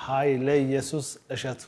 ኃይለ ኢየሱስ እሸቱ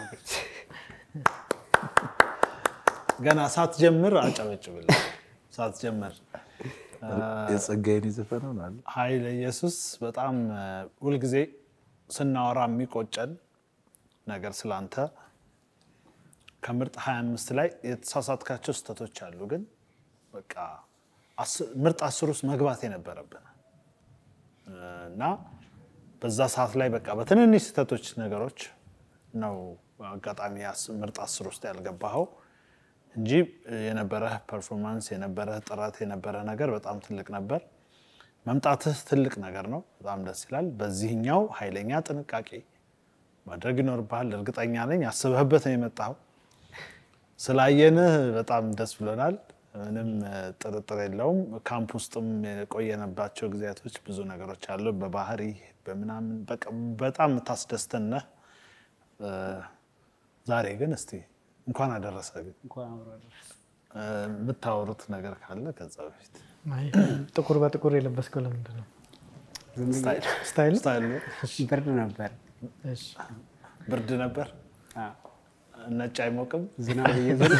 ገና ሳትጀምር አጨበጭብልህ። ሳትጀምር የጸጋዬን የዘፈነው ነው አለ ኃይለ ኢየሱስ በጣም እ፣ ሁልጊዜ ስናወራ የሚቆጨን ነገር ስላንተ ከምርጥ 25 ላይ የተሳሳትካቸው ስህተቶች አሉ፣ ግን በቃ አስ- ምርጥ አስር ውስጥ መግባት የነበረብን እ፣ እና በዛ ሰዓት ላይ በቃ በትንንሽ ስህተቶች ነገሮች ነው አጋጣሚ አስ- ምርጥ አስር ውስጥ ያልገባኸው እንጂ የነበረህ ፐርፎርማንስ የነበረህ ጥረት የነበረህ ነገር በጣም ትልቅ ነበር። መምጣትህ ትልቅ ነገር ነው። በጣም ደስ ይላል። በዚህኛው ኃይለኛ ጥንቃቄ ማድረግ ይኖርብሃል። እርግጠኛ ነኝ አስበህበት ነው የመጣኸው። ስላየንህ በጣም ደስ ብሎናል። ምንም እ፣ ጥርጥር የለውም። ካምፕ ውስጥም የቆየነባቸው ጊዜያቶች ብዙ ነገሮች አሉ። በባህሪ በምናምን በቃ በጣም የምታስደስተን ነህ። እ፣ ዛሬ ግን እስቲ እንኳን አደረሰ ግን እንኳን አብሮ አደረሰ። እ፣ የምታወሩት ነገር ካለ ከዛ በፊት አይ፣ ጥቁር በጥቁር የለበስከው ለምንድን ነው? ዝም ብዬ ስታይል ስታይል ስታይል ነው። ብርድ ነበር። እሺ። ብርድ ነበር። አዎ፣ ነጭ አይሞቅም። ዝናብ እየዘነበ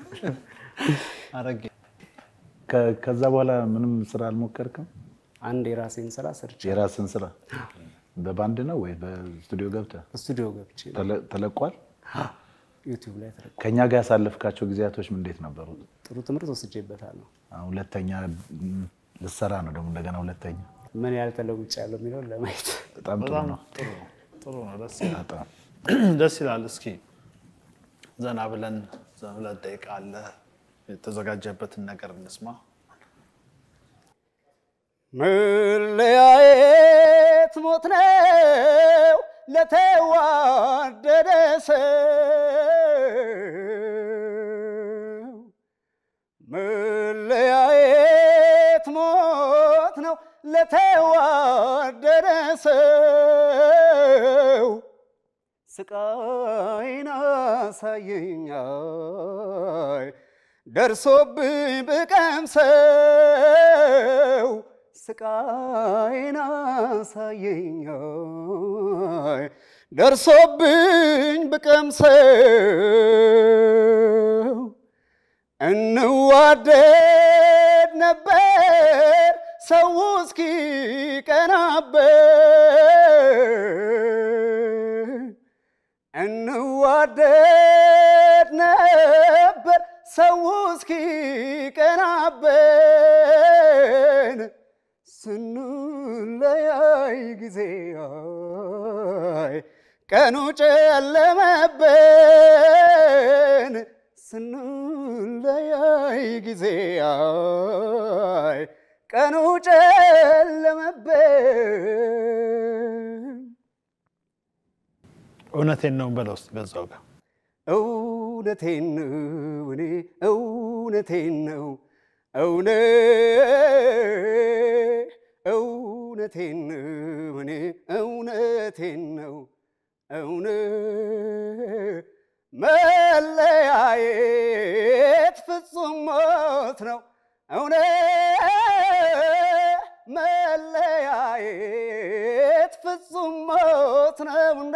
አረጌ ከ- ከዛ በኋላ ምንም ስራ አልሞከርክም? አንድ የራሴን ስራ ሰርቼ የራስን ስራ በባንድ ነው ወይ በስቱዲዮ ገብተህ ስቱዲዮ ገብቼ ተለ- ተለቋል? ዩቲዩብ ላይ ተለቀ። ከእኛ ጋር ያሳለፍካቸው ጊዜያቶች እንዴት ነበሩ? ጥሩ ትምህርት ወስጄበታለሁ። አሁን ሁለተኛ ም፣ ልትሰራ ነው ደግሞ እንደገና ሁለተኛ። ምን ያህል ተለውጭ ያለው የሚለውን ለማየት በጣም ጥሩ በጣም ነው። ጥሩ ነው። ጥሩ ነው። ደስ ይላል። በጣም ደስ ይላል። እስኪ ዘና ብለን ዘ- ሁለት ደቂቃ አለ የተዘጋጀበትን ነገር እንስማ። መለያየት ሞት ነው ለተዋደደ ሰው። መለያየት ሞት ነው ለተዋደደ ሰው። ስቃይን አሳየኛይ ደርሶብኝ ብቀምሰው ስቃይን አሳየኛይ ደርሶብኝ ብቀምሰው እንዋደድ ነበር ሰው እስኪ ቀናበት እንዋደድ ነበር ሰው እስኪ ቀናበን ስንለያይ ጊዜ አይ ቀኑ ጨለመብን ስንለያይ ጊዜ አይ ቀኑ ጨለመብን እውነቴን ነው በለው እስኪ በዛው ጋር እውነቴን ነው እኔ እውነቴን ነው እውነ እውነቴን ነው እኔ እውነቴን ነው እውነ መለያየት ፍጹም ሞት ነው እውነ መለያየት ፍጹም ሞት ነው እንዴ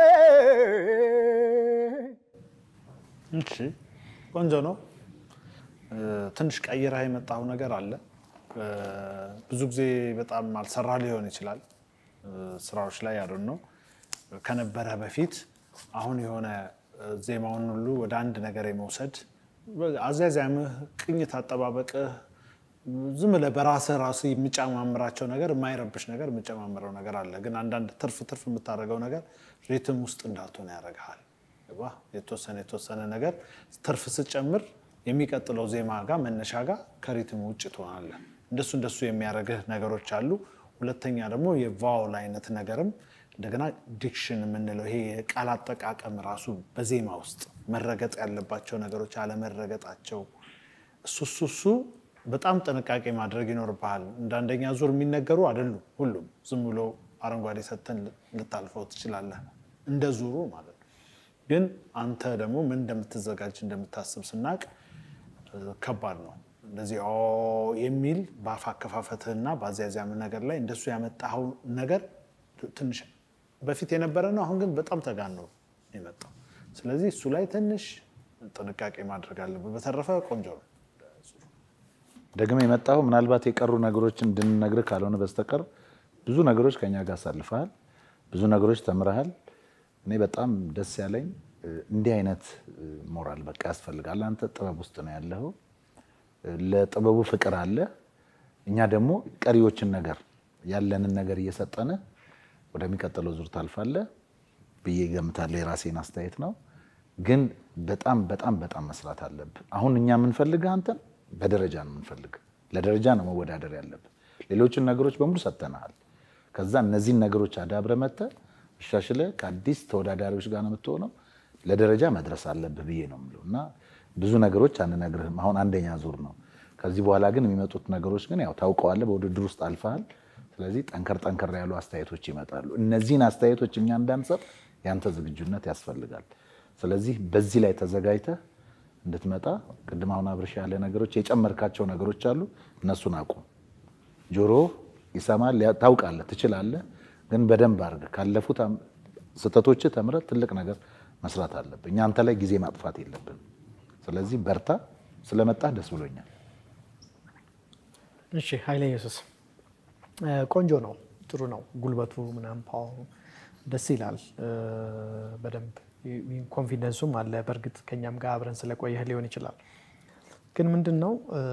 እሺ ቆንጆ ነው። እ፣ ትንሽ ቀይረህ የመጣው ነገር አለ። እ፣ ብዙ ጊዜ በጣም አልሰራ ሊሆን ይችላል እ፣ ስራዎች ላይ ያሉን ነው ከነበረ በፊት አሁን የሆነ እ፣ ዜማውን ሁሉ ወደ አንድ ነገር የመውሰድ አዛዛምህ፣ ቅኝት አጠባበቅህ ዝም ብለህ በራስህ ራሱ የሚጨማምራቸው ነገር የማይረብሽ ነገር የምጨማምረው ነገር አለ። ግን አንዳንድ ትርፍ ትርፍ የምታደርገው ነገር ሪትም ውስጥ እንዳትሆን ያደርግሃል። ገባህ? የተወሰነ የተወሰነ ነገር ትርፍ ስጨምር የሚቀጥለው ዜማ ጋር መነሻ ጋር ከሪትም ውጭ ትሆናለህ። እንደሱ እንደሱ የሚያደርግህ ነገሮች አሉ። ሁለተኛ ደግሞ የቫውል አይነት ነገርም እንደገና ዲክሽን የምንለው ይሄ የቃል አጠቃቀም ራሱ በዜማ ውስጥ መረገጥ ያለባቸው ነገሮች አለመረገጣቸው እሱ እሱ እሱ በጣም ጥንቃቄ ማድረግ ይኖርብሃል። እንደ አንደኛ ዙር የሚነገሩ አይደሉም ሁሉም። ዝም ብሎ አረንጓዴ ሰተን ልታልፈው ትችላለህ፣ እንደ ዙሩ ማለት ነው። ግን አንተ ደግሞ ምን እንደምትዘጋጅ እንደምታስብ ስናቅ ከባድ ነው። እንደዚህ ኦ የሚል በአፍ አከፋፈትህና በአዚያዚያም ነገር ላይ እንደሱ ያመጣኸው ነገር ትንሽ በፊት የነበረ ነው። አሁን ግን በጣም ተጋኖ ነው የመጣው። ስለዚህ እሱ ላይ ትንሽ ጥንቃቄ ማድረግ አለብን። በተረፈ ቆንጆ ነው። ደግመ የመጣው ምናልባት የቀሩ ነገሮችን እንድንነግርህ ካልሆነ በስተቀር ብዙ ነገሮች ከኛ ጋር አሳልፈሃል። ብዙ ነገሮች ተምረሃል። እኔ በጣም ደስ ያለኝ እ፣ እንዲህ አይነት እ፣ ሞራል በቃ ያስፈልጋል። አንተ ጥበብ ውስጥ ነው ያለኸው። እ፣ ለጥበቡ ፍቅር አለ። እኛ ደግሞ ቀሪዎችን ነገር ያለንን ነገር እየሰጠን ወደሚቀጥለው ዙር ታልፋለህ ብዬ ገምታለሁ። የራሴን አስተያየት ነው። ግን በጣም በጣም በጣም መስራት አለብህ። አሁን እኛ የምንፈልግህ አንተን በደረጃ ነው የምንፈልግ። ለደረጃ ነው መወዳደር ያለብህ። ሌሎችን ነገሮች በሙሉ ሰጥተናል። ከዛ እነዚህን ነገሮች አዳብረ መጥተህ አሻሽለህ ከአዲስ ተወዳዳሪዎች ጋር ነው የምትሆነው። ለደረጃ መድረስ አለብህ ብዬ ነው የምለው እና ብዙ ነገሮች አንነግርህም። አሁን አንደኛ ዙር ነው። ከዚህ በኋላ ግን የሚመጡት ነገሮች ግን ያው ታውቀዋለህ፣ በውድድር ውስጥ አልፈሃል። ስለዚህ ጠንከር ጠንከር ያሉ አስተያየቶች ይመጣሉ። እነዚህን አስተያየቶች እኛ እንዳንሰጥ ያንተ ዝግጁነት ያስፈልጋል። ስለዚህ በዚህ ላይ ተዘጋጅተህ እንድትመጣ ቅድም አሁን አብርሽ ያለ ነገሮች የጨመርካቸው ነገሮች አሉ። እነሱን አቁም። ጆሮ ይሰማል፣ ያ- ታውቃለህ፣ ትችላለህ። ግን በደንብ አድርገህ ካለፉት አም- ስህተቶችህ ተምረህ ትልቅ ነገር መስራት አለብህ። እኛ አንተ ላይ ጊዜ ማጥፋት የለብን። ስለዚህ በርታ። ስለመጣህ ደስ ብሎኛል። እሺ ኃይለ ኢየሱስ እ፣ ቆንጆ ነው፣ ጥሩ ነው። ጉልበቱ ምናምን ፓወሩ ደስ ይላል። እ፣ በደንብ ይ- ይ- ኮንፊደንሱም አለ። በእርግጥ ከኛም ጋር አብረን ስለቆየህ ሊሆን ይችላል። ግን ምንድን ነው እ፣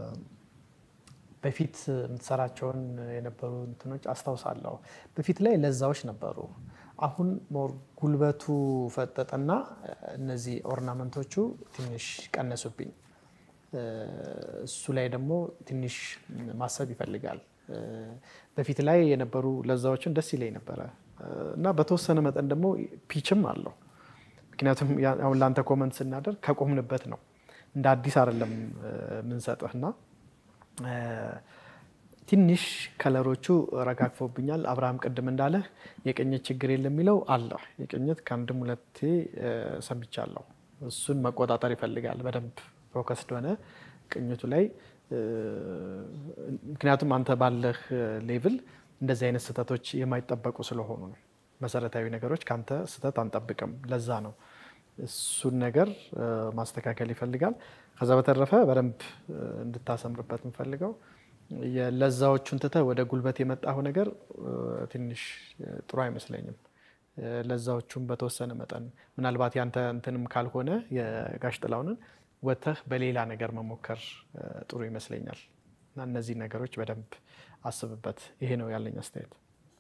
በፊት የምትሰራቸውን የነበሩ እንትኖች አስታውሳለሁ። በፊት ላይ ለዛዎች ነበሩ። አሁን ሞር ጉልበቱ ፈጠጠና እ፣ እነዚህ ኦርናመንቶቹ ትንሽ ቀነሱብኝ። እ፣ እሱ ላይ ደግሞ ትንሽ ማሰብ ይፈልጋል። እ፣ በፊት ላይ የነበሩ ለዛዎችን ደስ ይለኝ ነበረ እ፣ እና በተወሰነ መጠን ደግሞ ፒችም አለው። ምክንያቱም ያ- አሁን ለአንተ ኮመንት ስናደርግ ከቆምንበት ነው እንደ አዲስ አይደለም እ፣ የምንሰጥህ እና እ፣ ትንሽ ከለሮቹ ረጋግፎብኛል። አብርሃም ቅድም እንዳለህ የቅኝት ችግር የለም የሚለው አለ። የቅኝት ከአንድም ሁለቴ እ፣ ሰምቻለሁ። እሱን መቆጣጠር ይፈልጋል። በደንብ ፎከስድ ሆነ ቅኝቱ ላይ እ፣ ምክንያቱም አንተ ባለህ ሌቭል እንደዚህ አይነት ስህተቶች የማይጠበቁ ስለሆኑ ነው። መሰረታዊ ነገሮች ከአንተ ስህተት አንጠብቅም። ለዛ ነው እሱን ነገር እ፣ ማስተካከል ይፈልጋል። ከዛ በተረፈ በደንብ እ፣ እንድታሰምርበት የምፈልገው የለዛዎቹን ትተህ ወደ ጉልበት የመጣው ነገር እ፣ ትንሽ እ፣ ጥሩ አይመስለኝም። እ፣ ለዛዎቹን በተወሰነ መጠን ምናልባት ያንተ እንትንም ካልሆነ የጋሽ ጥላሁንን ወጥተህ በሌላ ነገር መሞከር እ፣ ጥሩ ይመስለኛል እና እነዚህ ነገሮች በደንብ አስብበት። ይሄ ነው ያለኝ አስተያየት።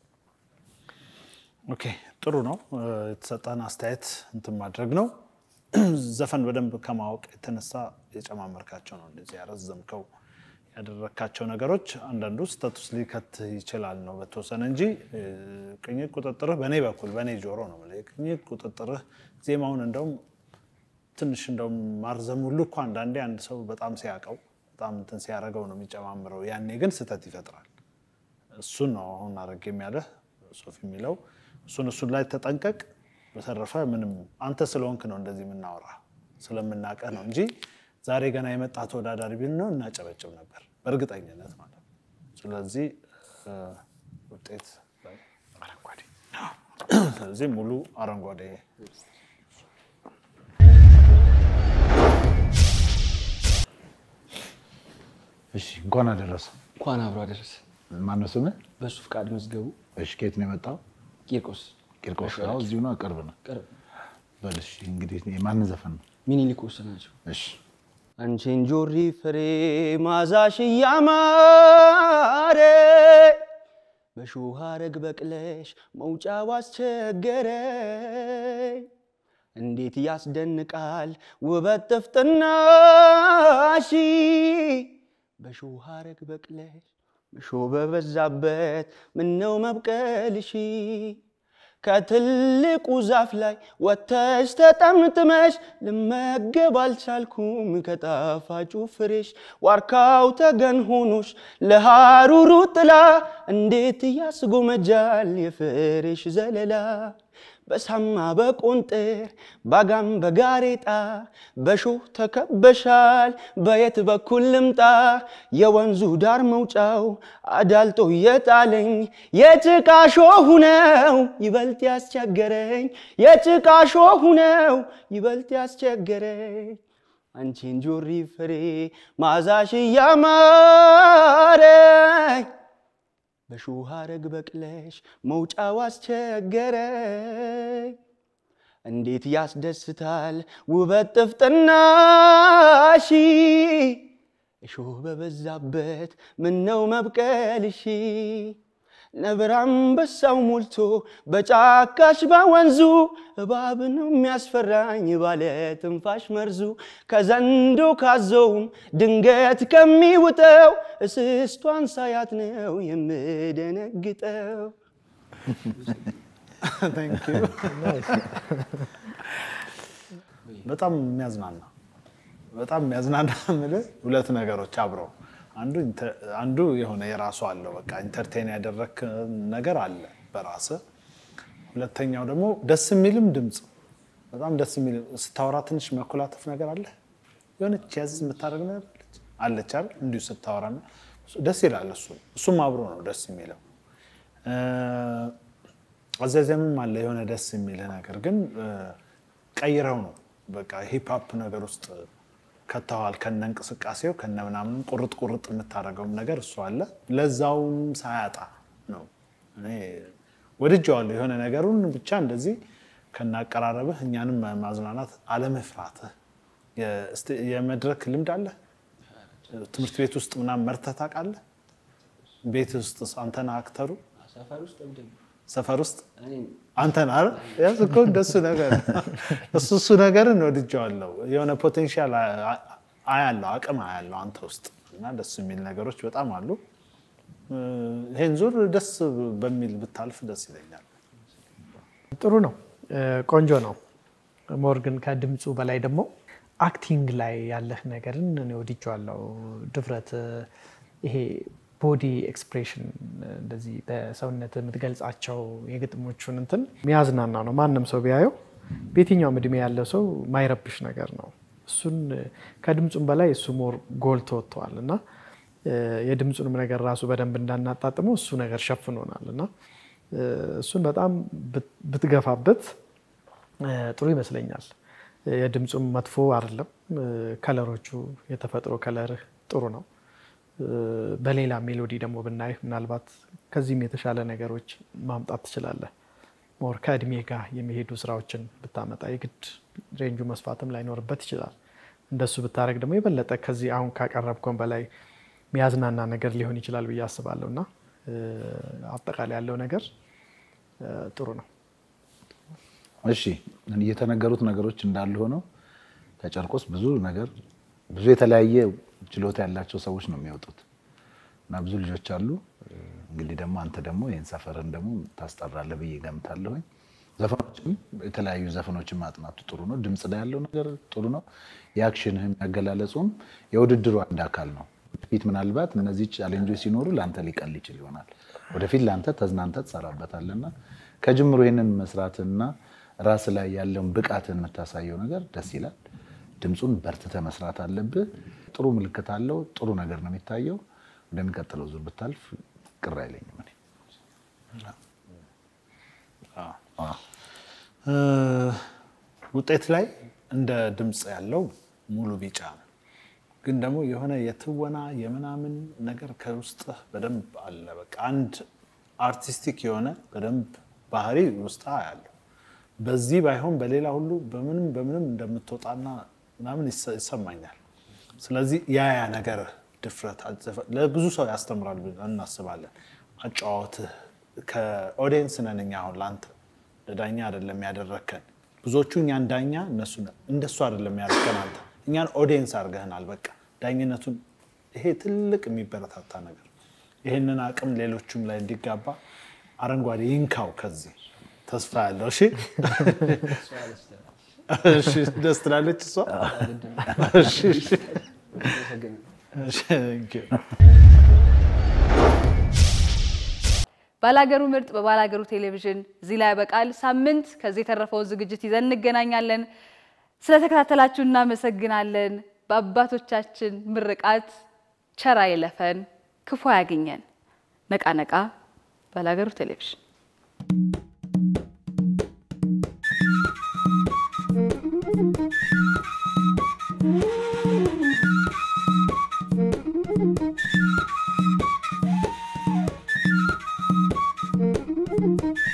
ኦኬ ጥሩ ነው። እ፣ የተሰጠህን አስተያየት እንትን ማድረግ ነው። ዘፈን በደንብ ከማወቅ የተነሳ የጨማመርካቸው ነው እንደዚህ ያረዘምከው ያደረግካቸው ነገሮች አንዳንዱ ስህተት ውስጥ ሊከት ይችላል ነው በተወሰነ እንጂ እ፣ ቅኝት ቁጥጥርህ በእኔ በኩል በእኔ ጆሮ ነው የምልህ። የቅኝት ቁጥጥርህ ዜማውን እንደውም ትንሽ እንደውም ማርዘም ሁሉ እኮ አንዳንዴ አንድ ሰው በጣም ሲያውቀው በጣም እንትን ሲያደርገው ነው የሚጨማምረው። ያኔ ግን ስህተት ይፈጥራል። እሱን ነው አሁን አድርግ የሚያለህ ሶፊ የሚለው እሱን እሱን ላይ ተጠንቀቅ። በተረፈ ምንም አንተ ስለሆንክ ነው እንደዚህ የምናወራ ስለምናቀህ ነው እንጂ ዛሬ ገና የመጣ ተወዳዳሪ ቢል ነው እናጨበጭብ ነበር በእርግጠኝነት ማለት ነው። ስለዚህ እ፣ ውጤት ላይ አረንጓዴ ስለዚህ ሙሉ አረንጓዴ እሺ እንኳን አደረሰ። እንኳን አብሮ አደረሰ። ማነው ስምህ? በሱ ፍቃድ መዝገቡ እሺ ከየት ነው የመጣው? ቂርቆስ ቂርቆስ። አዎ እዚሁ ነው፣ ቅርብ ነው። ቅርብ በል እሺ እንግዲህ የማን ዘፈን ነው? ሚኒሊክ ወሰናቸው። እሺ አንቺን ጆሪ ፍሬ ማዛሽ እያማረ በሾህ ሐረግ በቅለሽ መውጫው አስቸገረኝ። እንዴት ያስደንቃል ውበት ጥፍጥናሽ በሾህ ሐረግ በቅለሽ እሾህ በበዛበት ምነው መብቀልሽ ከትልቁ ዛፍ ላይ ወተሽ ተጠምጥመሽ ልመገብ አልቻልኩም ከጣፋጩ ፍሬሽ ዋርካው ተገን ሆኖሽ ለሐሩሩ ጥላ እንዴት ያስጎመጃል የፍሬሽ ዘለላ በሳማ በቆንጥር ባጋም በጋሬጣ በሾህ ተከበሻል በየት በኩል ልምጣ የወንዙ ዳር መውጫው አዳልጦ የጣለኝ የጭቃ ሾሁ ነው ይበልጥ ያስቸገረኝ የጭቃ ሾሁ ነው ይበልጥ ያስቸገረኝ አንቺን ጆሪ ፍሬ ማዛሽ እያማረኝ በሾህ ሐረግ በቅለሽ መውጫው አስቸገረኝ። እንዴት ያስደስታል ውበት ጥፍጥናሺ እሾህ በበዛበት ምነው መብቀልሺ ነብር አንበሳው ሞልቶ በጫካሽ በወንዙ እባብ ነው የሚያስፈራኝ ባለ ትንፋሽ መርዙ ከዘንዶ ካዘውም ድንገት ከሚውጠው እስስቷን ሳያት ነው የምደነግጠው። Thank you። በጣም የሚያዝናና በጣም የሚያዝናና የምልህ ሁለት ነገሮች አብረው አንዱ ኢንተ- አንዱ የሆነ የራሱ አለው በቃ ኢንተርቴን ያደረክ ነገር አለ በራስህ። ሁለተኛው ደግሞ ደስ የሚልም ድምፅ በጣም ደስ የሚል ስታወራ ትንሽ መኮላተፍ ነገር አለ የሆነች ያዝ የምታደርግ ነገር አለች አለች አይደል እንዲሁ ስታወራና ደስ ይላል። እሱ እሱም አብሮ ነው ደስ የሚለው እ፣ አዘዘምም አለ የሆነ ደስ የሚልህ ነገር ግን እ፣ ቀይረው ነው በቃ ሂፕሀፕ ነገር ውስጥ ከተዋል ከነ እንቅስቃሴው ከነ ምናምን ቁርጥ ቁርጥ የምታደርገውም ነገር እሱ አለ። ለዛውም ሳያጣ ነው እኔ ወድጀዋለሁ። የሆነ ነገሩን ብቻ እንደዚህ ከናቀራረብህ እኛንም ማዝናናት አለመፍራትህ። የስቴ- የመድረክ ልምድ አለ። ትምህርት ቤት ውስጥ ምናምን መርተህ ታውቃለህ? ቤት ውስጥ አንተን አክተሩ ሰፈር ውስጥ እብድ ነው። ሰፈር ውስጥ እኔ አንተን አረ ያዝ እኮ እንደሱ ነገር እሱ እሱ ነገርን ወድጀዋለሁ። የሆነ ፖቴንሻል አያለው አቅም አያለው አንተ ውስጥ እና ደስ የሚል ነገሮች በጣም አሉ። እ፣ ይሄን ዙር ደስ በሚል ብታልፍ ደስ ይለኛል። ጥሩ ነው፣ እ፣ ቆንጆ ነው። ሞር ግን ከድምፁ በላይ ደግሞ አክቲንግ ላይ ያለህ ነገርን እኔ ወድጄዋለሁ። ድፍረት፣ እ፣ ይሄ ቦዲ ኤክስፕሬሽን እንደዚህ በሰውነት የምትገልጻቸው የግጥሞቹን እንትን የሚያዝናና ነው። ማንም ሰው ቢያየው በየትኛውም እድሜ ያለው ሰው ማይረብሽ ነገር ነው። እሱን እ፣ ከድምፁም በላይ እሱ ሞር ጎልቶ ወጥተዋል እና እ፣ የድምፁንም ነገር ራሱ በደንብ እንዳናጣጥመው እሱ ነገር ሸፍኖናል እና እ፣ እሱን በጣም ብት- ብትገፋበት እ፣ ጥሩ ይመስለኛል። እ፣ የድምፁም መጥፎ አይደለም። እ፣ ከለሮቹ የተፈጥሮ ከለርህ ጥሩ ነው። እ፣ በሌላ ሜሎዲ ደግሞ ብናይህ ምናልባት ከዚህም የተሻለ ነገሮች ማምጣት ትችላለህ። ሞር ከእድሜ ጋር የሚሄዱ ስራዎችን ብታመጣ የግድ ሬንጁ መስፋትም ላይኖርበት ይችላል። እንደሱ ብታደረግ ደግሞ የበለጠ ከዚህ አሁን ካቀረብከውን በላይ የሚያዝናና ነገር ሊሆን ይችላል ብዬ አስባለሁ እና እ፣ አጠቃላይ ያለው ነገር እ፣ ጥሩ ነው። እሺ የተነገሩት ነገሮች እንዳሉ ሆነው ከጨርቆስ ብዙ ነገር ብዙ የተለያየ ችሎታ ያላቸው ሰዎች ነው የሚወጡት እና ብዙ ልጆች አሉ። እንግዲህ ደግሞ አንተ ደግሞ ይህን ሰፈርን ደግሞ ታስጠራለህ ብዬ ገምታለሁኝ። ዘፈኖችም የተለያዩ ዘፈኖችን ማጥናቱ ጥሩ ነው። ድምፅ ላይ ያለው ነገር ጥሩ ነው። የአክሽንህም ያገላለጹም የውድድሩ አንድ አካል ነው። ወደፊት ምናልባት እነዚህ ቻሌንጆች ሲኖሩ ለአንተ ሊቀል ይችል ይሆናል። ወደፊት ለአንተ ተዝናንተ ትሰራበታለና ከጅምሮ ይህንን መስራትና ራስ ላይ ያለውን ብቃትን የምታሳየው ነገር ደስ ይላል። ድምፁን በርትተ መስራት አለብህ። ጥሩ ምልክት አለው። ጥሩ ነገር ነው የሚታየው። ወደሚቀጥለው ዙር ብታልፍ ቅር አይለኝም እኔ። እ፣ ውጤት ላይ እንደ ድምፅ ያለው ሙሉ ቢጫ ነው። ግን ደግሞ የሆነ የትወና የምናምን ነገር ከውስጥህ በደንብ አለ። በቃ አንድ አርቲስቲክ የሆነ በደንብ ባህሪ ውስጥ ያለው በዚህ ባይሆን በሌላ ሁሉ በምንም በምንም እንደምትወጣና ምናምን ይሰ- ይሰማኛል። ስለዚህ ያ ያ ነገር ድፍረት አዘፈ- ለብዙ ሰው ያስተምራል ብለን እናስባለን። አጫዋወትህ ከኦዲየንስ ነን እኛ አሁን ለአንተ ለዳኛ አይደለም ያደረከን። ብዙዎቹ እኛን ዳኛ እነሱ ነን። እንደሱ አይደለም ያደረከን አንተ እኛን ኦዲየንስ አድርገህናል። በቃ ዳኝነቱን ይሄ ትልቅ የሚበረታታ ነገር ይህንን አቅም ሌሎቹም ላይ እንዲጋባ አረንጓዴ ይንካው ከዚህ ተስፋ ያለው እሺ እሺ፣ ደስ ትላለች እሷ። እሺ፣ እሺ። እሺ፣ thank you። ባላገሩ ምርጥ በባላገሩ ቴሌቪዥን እዚህ ላይ ያበቃል። ሳምንት ከዚህ የተረፈውን ዝግጅት ይዘን እንገናኛለን። ስለተከታተላችሁ እናመሰግናለን። በአባቶቻችን ምርቃት ቸር አይለፈን፣ ክፉ አያግኘን። ነቃ ነቃ ባላገሩ ቴሌቪዥን Thank you.